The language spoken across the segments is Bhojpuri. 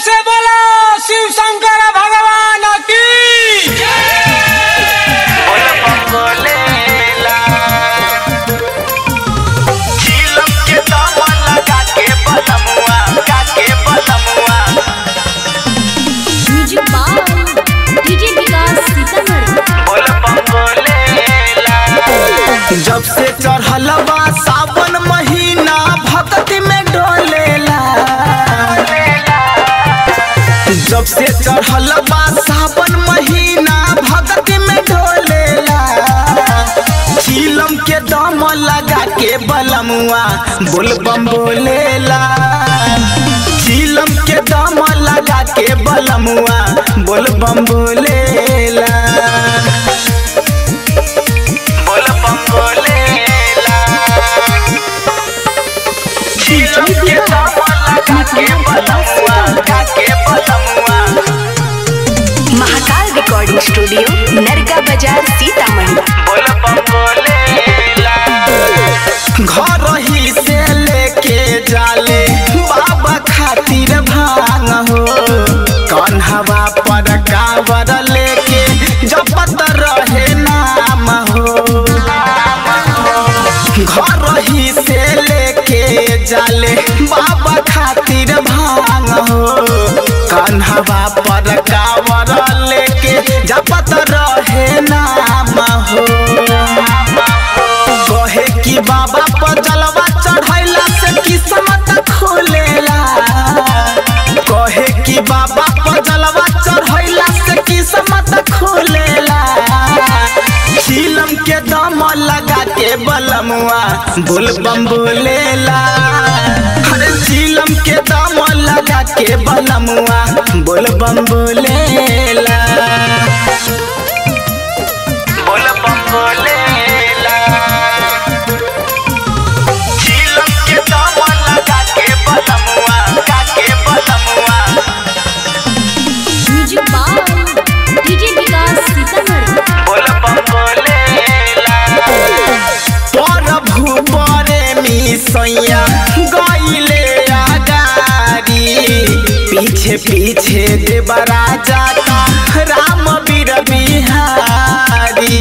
से बोलो शिव शंकर भगवान की music by DJ Vikas Sitamarhi जब से चढ़ल बा सावन महीना भक्ति में डोलेला जब से चढ़ल बा सावन महीना भक्ति में डोलेला चीलम के दम लगा के बलमुआ बोलबम बोलेला चीलम के दम लगा के बलमुआ बोलबम बोलेला बोलबम बोलेला चीलम के दम लगा के बलमुआ लगा के बलमुआ महाकाल रिकॉर्डिंग स्टूडियो नरगा बाजार सीतामढ़ी घर ही से लेके जाले बाबा खातिर भांग हो कन्हवा पर कावर लेके जपत रहे नाम हो घर ही से लेके जाले बाबा खातिर भांग हो कन्हवा पर कावर लेके जपत रहे नाम हो कहे कि बाबा पर जलवा चढ़ैला से किस्मत खोलेला कहे कि बाबा पर जलवा चढ़ैला से किस्मत खोलेला चीलम के दम लगा के बलमुआ बोलबम बोलेला अरे चीलम के दम लगा के बलमुआ बोलबम बोलेला बोलबम बोलेला चीलम के दम लगा के बलमुआ लगा के बलमुआ music by DJ Vikas Sitamarhi प्रभु बरे मिसैया गईले आगारी पीछे पीछे देवरा जाता राम बीर बिहारी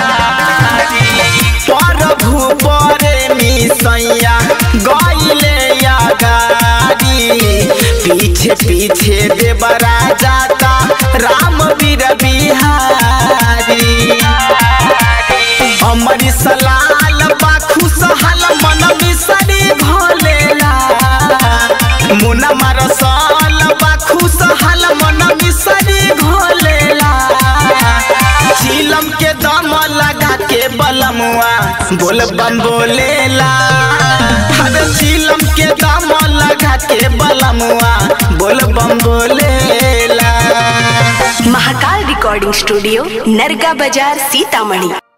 प्रभु बरे मिसैया गईले आगारी पीछे पीछे देवरा जाता राम बीर बिहारी अमर सलाल बा खुशहाल मन मिसरी भोलेला मुना मरसल बा खुशहाल मन मिसरी भोलेला चीलम के दम लगा के बलमुआ बोल बम बोलेला अरे चीलम के दम लगा के बलमुआ बोल बम बोलेला महाकाल रिकॉर्डिंग स्टूडियो नरगा बाजार सीतामढ़ी